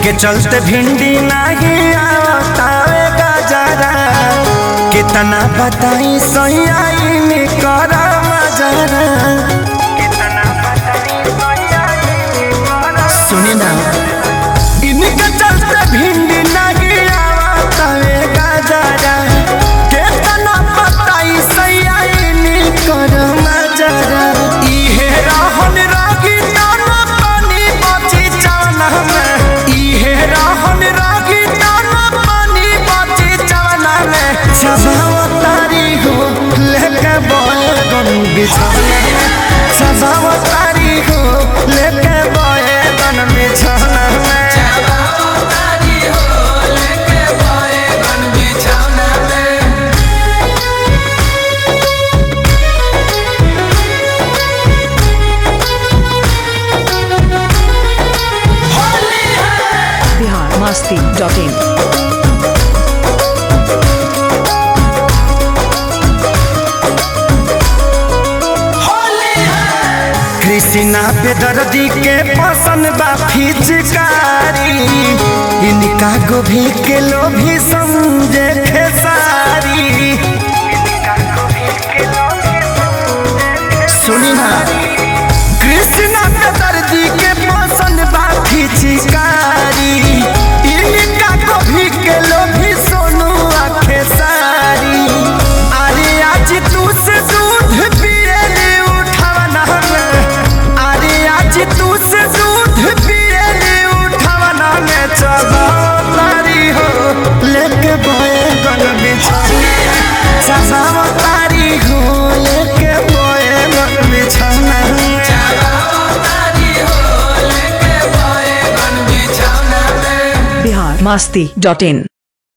इनके चलते भिंडी नहीं आवतावे गजरा कितना बताई सैया कर मजरा सुनी ना इनके चलते भिंडी नहीं आवतावे गजरा कितना बताई सैया कर मजरा इहे रहन रागी दाना पानी बची चावना में इहे रहन रागी दाना पानी बची चावना में सजाव तारी हो लेके बैगन बिछौना में सजाव तारी हो लेके बैगन बिछौना में बिहार मस्ती डॉट इन कृष्णा बेदर्दी के पसंद बा फिचकारी इनका गोभी के लोभी समझे खेसारी सुनी ना कृष्णा बेदर्दी के पसंद बा फिचकारी इनका गोभी के लोभी सोनू आ खेसारी अरे आज तू से दूध पिए ले उठावना में अरे आज तू से दूध पिए ले उठावना में चलो तारी हो लेके बैगन बिछौना सजाव तारी हो लेके बैगन बिछौना बिहार मस्ती डॉट इन